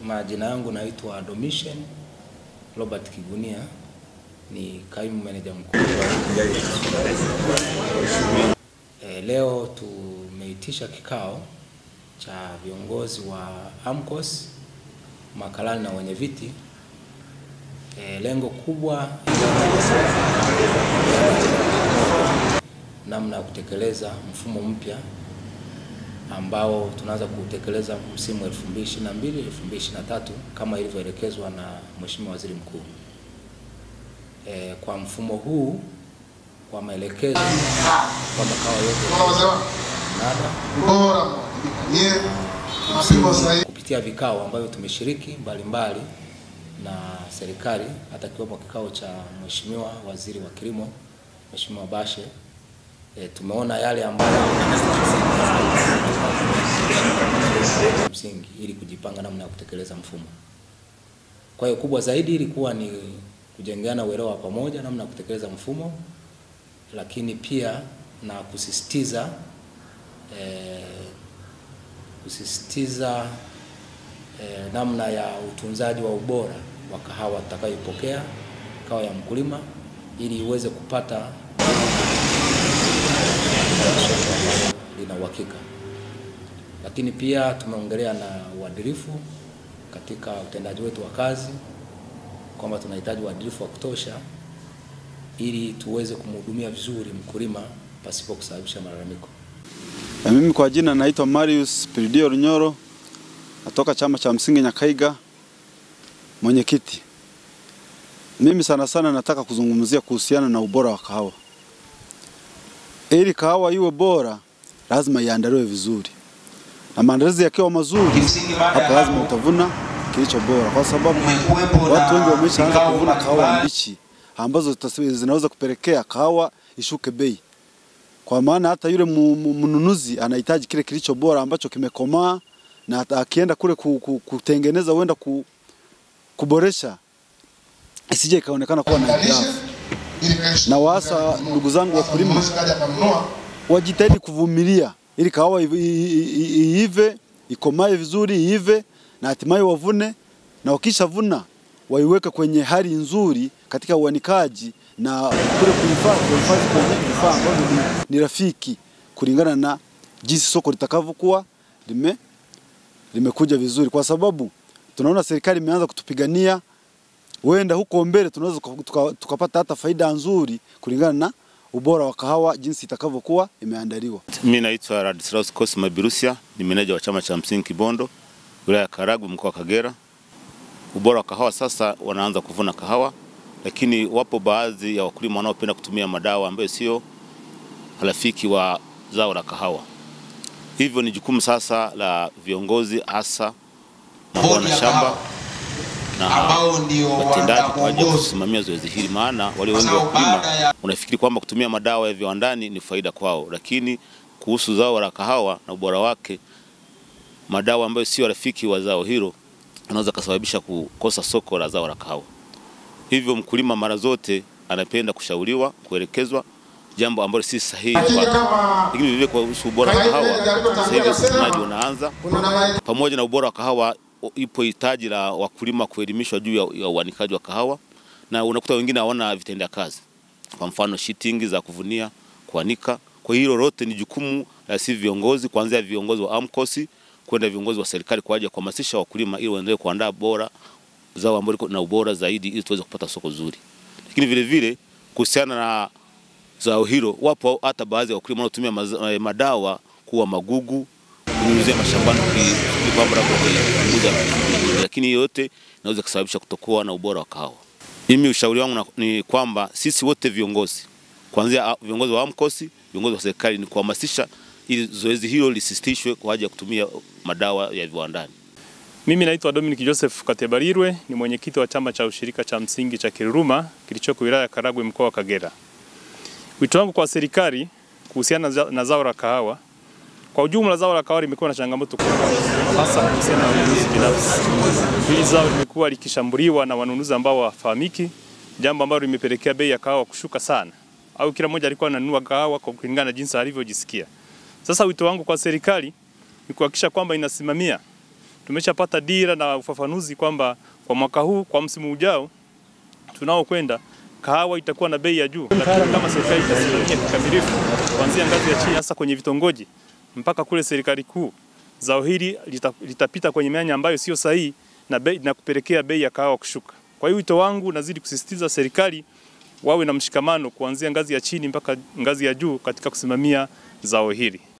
Majina yangu naitwa Domitian Robert Kigunia, ni kaimu meneja mkuu e, leo tumeitisha kikao cha viongozi wa AMCOS makalani na wenye viti e, lengo kubwa namna ya kutekeleza mfumo mpya ambao tunaanza kutekeleza msimu 2022 2023 kama ilivyoelekezwa na Mheshimiwa Waziri Mkuu. E, kwa mfumo huu kwa maelekezo kwa makao yote nada kupitia vikao ambavyo tumeshiriki mbalimbali na serikali hata kiwepo kikao cha Mheshimiwa Waziri wa Kilimo Mheshimiwa Bashe e, tumeona yale ambayo msingi ili kujipanga namna ya kutekeleza mfumo. Kwa hiyo kubwa zaidi ilikuwa ni kujengeana uelewa wa pamoja namna ya kutekeleza mfumo, lakini pia na kusisitiza eh, kusisitiza eh, namna ya utunzaji wa ubora wa kahawa tutakayoipokea kahawa ya mkulima ili iweze kupata lina uhakika. Lakini pia tumeongelea na uadilifu katika utendaji wetu wa kazi kwamba tunahitaji uadilifu wa kutosha ili tuweze kumhudumia vizuri mkulima pasipo kusababisha malalamiko. Na mimi kwa jina naitwa Marius Piridio Runyoro, natoka chama cha msingi Nyakaiga, mwenyekiti. Mimi sana sana nataka kuzungumzia kuhusiana na ubora wa kahawa. Ili kahawa iwe bora, lazima iandaliwe vizuri, na maandalizi yakiwa mazuri, hapo lazima utavuna kilicho bora, kwa sababu watu wengi wameshaanza kuvuna kahawa mbichi ambazo zinaweza kupelekea kahawa ishuke bei, kwa maana hata yule mnunuzi anahitaji kile kilicho bora ambacho kimekomaa, na akienda kule kutengeneza huenda kuboresha isije ikaonekana kuwa na hitilafu. Na waasa ndugu zangu wakulima wajitahidi kuvumilia ili kahawa iive ikomae vizuri iive na hatimaye wavune, na wakishavuna waiweke kwenye hali nzuri katika uanikaji na kule kuhifadhi kuhifadhi kwenye vifaa ambavyo ni, ni rafiki kulingana na jinsi soko litakavyokuwa lime limekuja vizuri, kwa sababu tunaona serikali imeanza kutupigania, huenda huko mbele tunaweza tukapata tuka hata faida nzuri kulingana na ubora wa kahawa jinsi itakavyokuwa imeandaliwa. Mimi naitwa Radislaus Cosma Birusia, ni meneja wa chama cha msingi Kibondo, wilaya ya Karagwe, mkoa wa Kagera. Ubora wa kahawa sasa, wanaanza kuvuna kahawa, lakini wapo baadhi ya wakulima wanaopenda kutumia madawa ambayo sio rafiki wa zao la kahawa. Hivyo ni jukumu sasa la viongozi hasa wanashamba na watendaji kwa ajili ya kusimamia zoezi hili, maana walio wengi wa wakulima unafikiri kwamba kutumia madawa ya viwandani ni faida kwao, lakini kuhusu zao la kahawa na ubora wake, madawa ambayo sio rafiki wa zao hilo anaweza kusababisha kukosa soko la zao la kahawa. Hivyo mkulima mara zote anapenda kushauriwa, kuelekezwa jambo ambalo si sahihi kwake. Lakini vivyo kuhusu ubora wa kahawa, sasa hivi uvunaji unaanza. Pamoja na ubora wa kahawa, ipo hitaji la wakulima kuelimishwa juu ya, ya uanikaji wa kahawa, na unakuta wengine hawana vitendea kazi, kwa mfano shitingi za kuvunia, kuanika. Kwa hiyo lote ni jukumu la si viongozi, kuanzia viongozi wa AMCOS kwenda viongozi wa serikali kwa ajili ya kuhamasisha wakulima ili waendelee kuandaa bora zao ambalo liko na ubora zaidi ili tuweze kupata soko zuri. Lakini vile vile kuhusiana na zao hilo, wapo hata baadhi ya wakulima wanaotumia madawa kuwa magugu kunyunyizia mashambani kwamba kupunguza, lakini yote inaweza kusababisha kutokuwa na ubora wa kahawa. Mimi ushauri wangu ni kwamba sisi wote viongozi, kuanzia viongozi wa AMCOS, viongozi wa serikali, ni kuhamasisha ili zoezi hilo lisisitishwe kwa ajili ya kutumia madawa ya viwandani. Mimi naitwa Dominic Joseph Katebarirwe, ni mwenyekiti wa chama cha ushirika cha msingi cha Kiruruma kilichoko wilaya ya Karagwe mkoa wa Kagera. Wito wangu kwa serikali kuhusiana na zao la kahawa, kwa ujumla zao la kahawa limekuwa na changamoto kubwa, hasa kuhusiana na wanunuzi binafsi. Hili zao limekuwa likishambuliwa na wanunuzi ambao hawafahamiki, jambo ambalo limepelekea bei ya kahawa kushuka sana, au kila mmoja alikuwa ananunua kahawa kwa kulingana na jinsi alivyojisikia. Sasa wito wangu kwa serikali ni kuhakikisha kwamba inasimamia tumeshapata dira na ufafanuzi kwamba kwa mwaka huu, kwa msimu ujao tunaokwenda kahawa itakuwa na bei ya juu, lakini kama serikali itasimamia kikamilifu kuanzia ngazi ya chini, hasa kwenye vitongoji mpaka kule serikali kuu, zao hili lita, litapita kwenye mianya ambayo sio sahihi na, bei, na kupelekea bei ya kahawa kushuka. Kwa hiyo wito wangu nazidi kusisitiza serikali wawe na mshikamano kuanzia ngazi ya chini mpaka ngazi ya juu katika kusimamia zao hili.